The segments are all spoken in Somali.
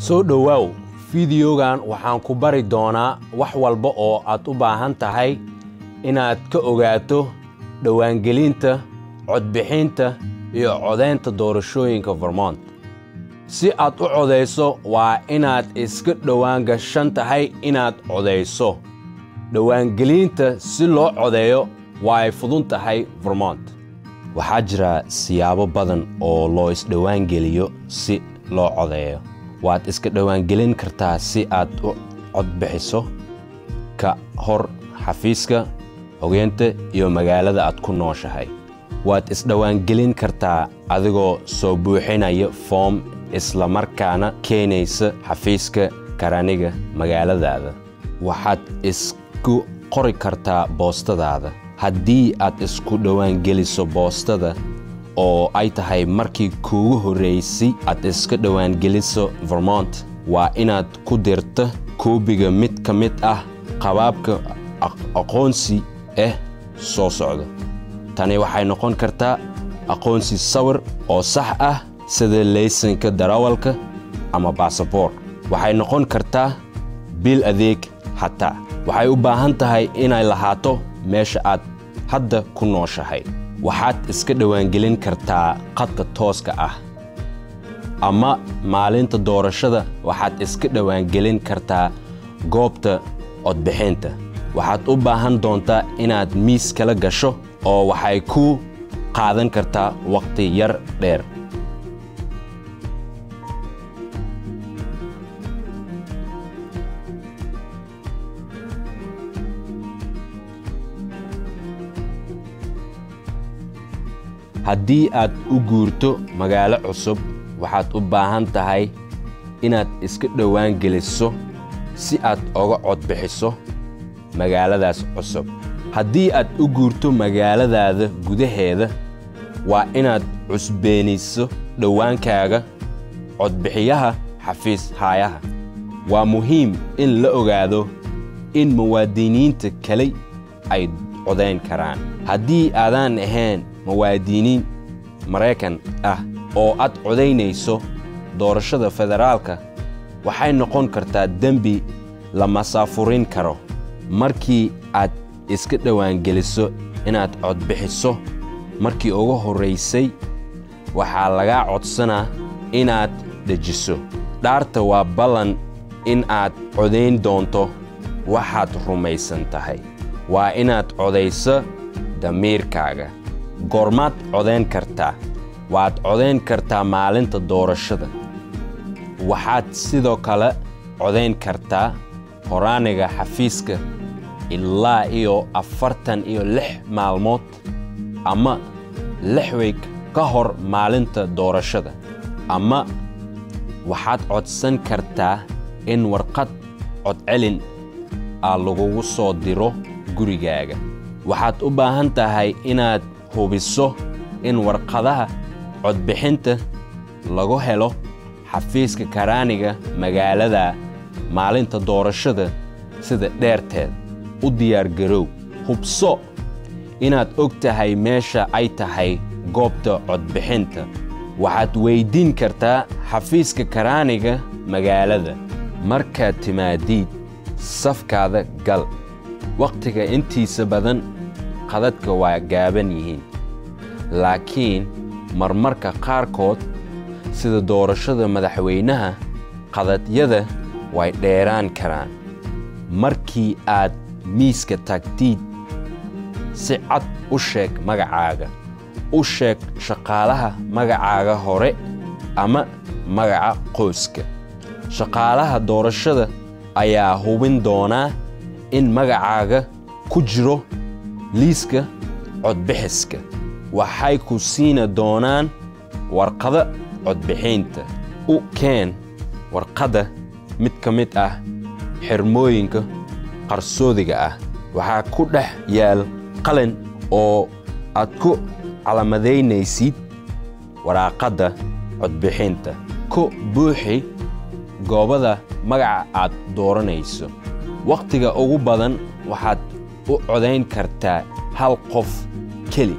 soo dhowaaw fideogan waxaan ku bari doonaa wax walba oo aad u baahan tahay inaad ka ogaato dhowaangelinta codbixinta iyo codaynta doorashooyinka vermont si aad u codayso waa inaad iska dhowaan gashan tahay inaad codayso dhowaangelinta si loo codeeyo waa ay fudun tahay vermont waxaa jira siyaabo badan oo loo isdhowaangeliyo si loo codeeyo waad iska dhowaangelin kartaa si aad u codbixiso ka hor xafiiska hogeynta iyo magaalada aad ku nooshahay waad isdhowaangelin kartaa adigoo soo buuxinaya foom isla markaana keenaysa xafiiska karaniga magaaladaada waxaad isku qori kartaa boostadaada haddii aad isku dhowaangeliso boostada oo ay tahay markii kuugu horraysay aad iska dhowaangeliso vermont waa inaad ku dirto koobiga mid ka mid ah qabaabka aqoonsi ah soo socda tani waxay noqon kartaa aqoonsi sawir oo sax ah sida laysanka darawalka ama baasaboor waxay noqon kartaa bil adeeg xataa waxay u baahan tahay inay lahaato meesha aad hadda ku nooshahay waxaad iska dhowaangelin kartaa qadka tooska ah ama maalinta doorashada waxaad iska dhowaangelin kartaa goobta codbixinta waxaad u baahan doontaa inaad miis kala gasho oo waxay ku qaadan kartaa wakhti yar dheer haddii aad u guurto magaalo cusub waxaad u baahan tahay inaad iska dhowaan geliso si aad oga codbixiso magaaladaas cusub haddii aad u guurto magaaladaada gudaheeda waa inaad cusbeenayso dhowaankaaga codbixiyaha xafiis haayaha waa muhiim in la ogaado in muwaadiniinta kale ay codayn karaan haddii aadaan ahayn muwaadiniin maraykan ah oo aad codaynayso doorashada federaalka waxay noqon kartaa dembi la masaafurin karo markii aad iska dhowaangeliso inaad codbixiso markii ugu horraysay waxaa lagaa codsanaa inaad dejiso dhaarta waa ballan in aad codayn doonto waxaad rumaysan tahay waa inaad codayso damiirkaaga goormaad codayn kartaa waad codayn kartaa maalinta doorashada waxaad sidoo kale codayn kartaa horaaniga xafiiska ilaa iyo afartan iyo lix maalmood ama lix weeg ka hor maalinta doorashada ama waxaad codsan kartaa in warqad codcelin ah lagugu soo diro gurigaaga waxaad u baahan tahay inaad hubiso in warqadaha codbixinta lagu helo xafiiska karaaniga magaalada maalinta doorashada sida dheerteed u diyaargarow hubso inaad og tahay meesha ay tahay goobta codbixinta waxaad weyddiin kartaa xafiiska karaaniga magaalada markaad timaadiid safkaada gal wakhtiga intiisa badan qadadka waa gaaban yihiin laakiin marmarka qaarkood sida doorashada madaxweynaha qadadyada way dheeraan karaan markii aad miiska tagtiid si cad u sheeg magacaaga u sheeg shaqaalaha magacaaga hore ama magaca qoyska shaqaalaha doorashada ayaa hubin doonaa in magacaaga ku jiro liiska codbixiska waxay ku siina doonaan warqada codbixinta u keen warqadda mid ka mid ah xirmooyinka qarsoodiga ah waxaa ku dhex yaal qalin oo aad ku calamadeynaysid waraaqadda codbixinta ku buuxi goobada magaca aad dooranayso wakhtiga ugu badan waxaad u codayn kartaa hal qof keli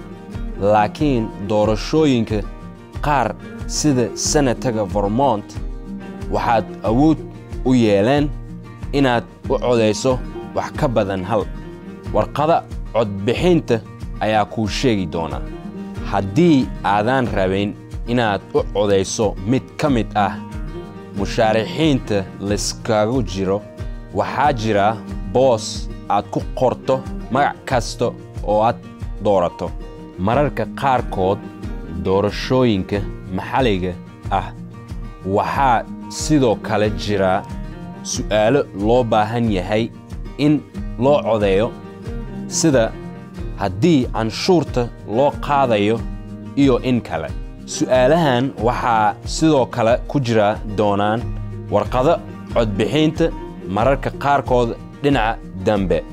laakiin doorashooyinka qaar sida senataga vermont waxaad awood u yeeleen inaad u codayso wax ka badan hal warqada codbixinta ayaa kuu sheegi doona haddii aadaan rabayn inaad u codayso mid ka mid ah mushaarixiinta layskagu jiro waxaa jira boos aad ku qorto magac kasta oo aad doorato mararka qaarkood doorashooyinka maxalliga ah waxaa sidoo kale jira su'aalo loo baahan yahay in loo codeeyo sida haddii canshuurta loo qaadayo iyo in kale su'aalahan waxaa sidoo kale ku jira doonaan warqado codbixinta mararka qaarkood dhinaca dambe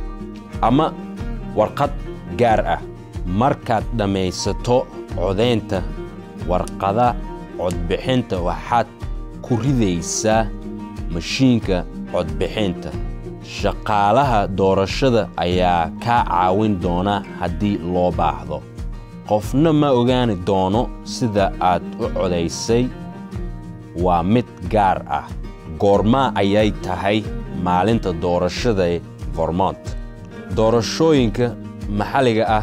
ama warqad gaar ah markaad dhammaysato codaynta warqada codbixinta waxaad ku ridaysaa mashiinka codbixinta shaqaalaha doorashada ayaa kaa caawin doona haddii loo baahdo qofna ma ogaani doono sida aad u codaysay waa mid gaar ah goormaa ayay tahay maalinta doorashada ee vermont doorashooyinka maxalliga ah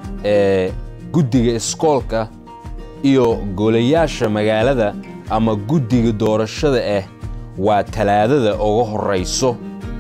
ee guddiga iskoolka iyo golayaasha magaalada ama guddiga doorashada ah waa talaadada uga horrayso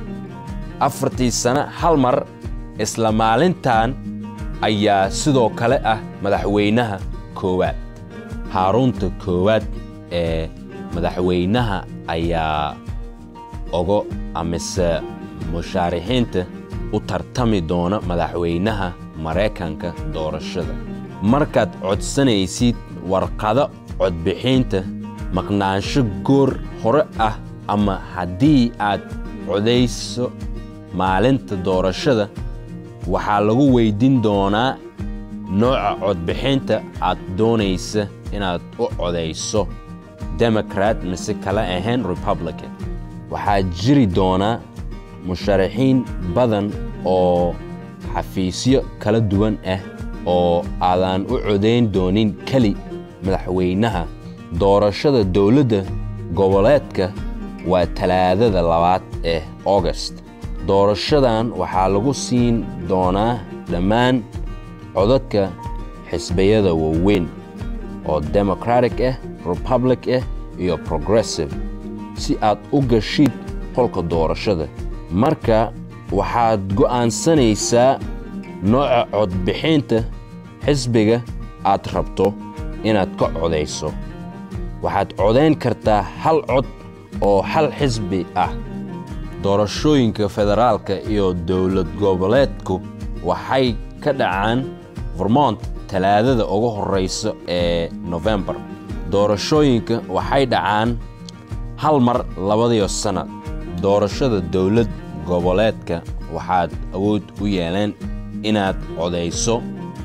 afartii sano hal mar isla maalintan ayaa sidoo kale ah madaxweynaha koowaad haaruunta koowaad ee madaxweynaha ayaa ogo amise mushaarixiinta u tartami doona madaxweynaha maraykanka doorashada markaad codsanaysid warqado codbixinta maqnaansho goor hore ah ama haddii aad codayso maalinta doorashada waxaa lagu weydin doonaa nooca codbixinta aad doonaysa inaad u codayso democrat mise kala ahayn republican waxaa jiri doonaa musharaxiin badan oo xafiisyo kala duwan ah oo aadaan u codayn doonin keli madaxweynaha doorashada dowladda goboleedka waa talaadada labaad ee august doorashadan waxaa lagu siin doonaa dhammaan codadka xisbiyada waaweyn oo democratic ah republic ah iyo progressive si aad u gashid qolka doorashada marka waxaad go'aansanaysaa nooca codbixinta xisbiga aad rabto inaad ka codayso waxaad codayn kartaa hal cod oo hal xisbi ah doorashooyinka federaalka iyo dowlad goboleedku waxay ka dhacaan vermont talaadada ugu horraysa ee nofembar doorashooyinka waxay dhacaan hal mar labadiyo sannad doorashada dowlad goboleedka waxaad awood u yeeleen inaad codayso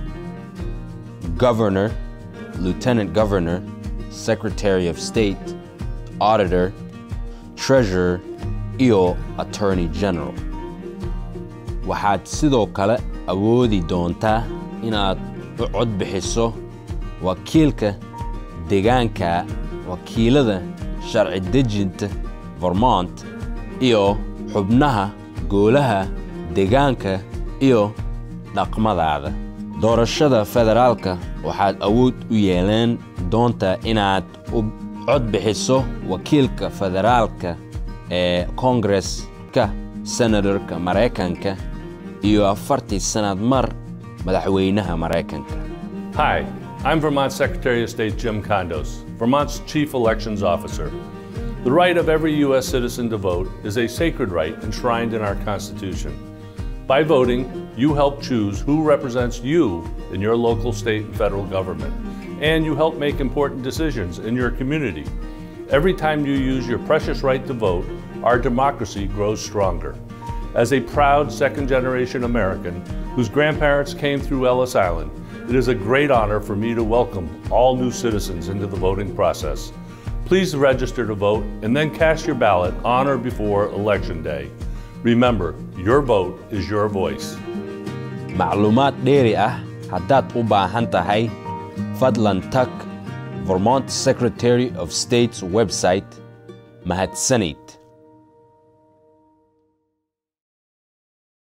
governor lieutenant governor secretary of state auditor treasurer iyo attorney general waxaad sidoo kale awoodi doontaa inaad u cod bixiso wakiilka deegaanka wakiilada sharci dejinta vermont iyo xubnaha goolaha deegaanka iyo dhaqmadaada doorashada federaalka waxaad awood u yeeleen doontaa inaad u cod bixiso wakiilka federaalka ee koongareska senatorka maraykanka iyo afartii sannad mar madaxweynaha maraykanka Hi, I'm Vermont Secretary of State Jim Condos, Vermont's Chief Elections Officer. The right of every U.S. citizen to vote is a sacred right enshrined in our Constitution. By voting, you help choose who represents you in your local, state, and federal government, and you help make important decisions in your community. Every time you use your precious right to vote, our democracy grows stronger. As a proud second generation American whose grandparents came through Ellis Island, it is a great honor for me to welcome all new citizens into the voting process. Please register to vote and then cast your ballot on or before Election Day. Remember, your vote is your voice. macluumaad dheeri ah haddaad u baahan tahay fadlan tag vermont secretary of state's website mahadsanid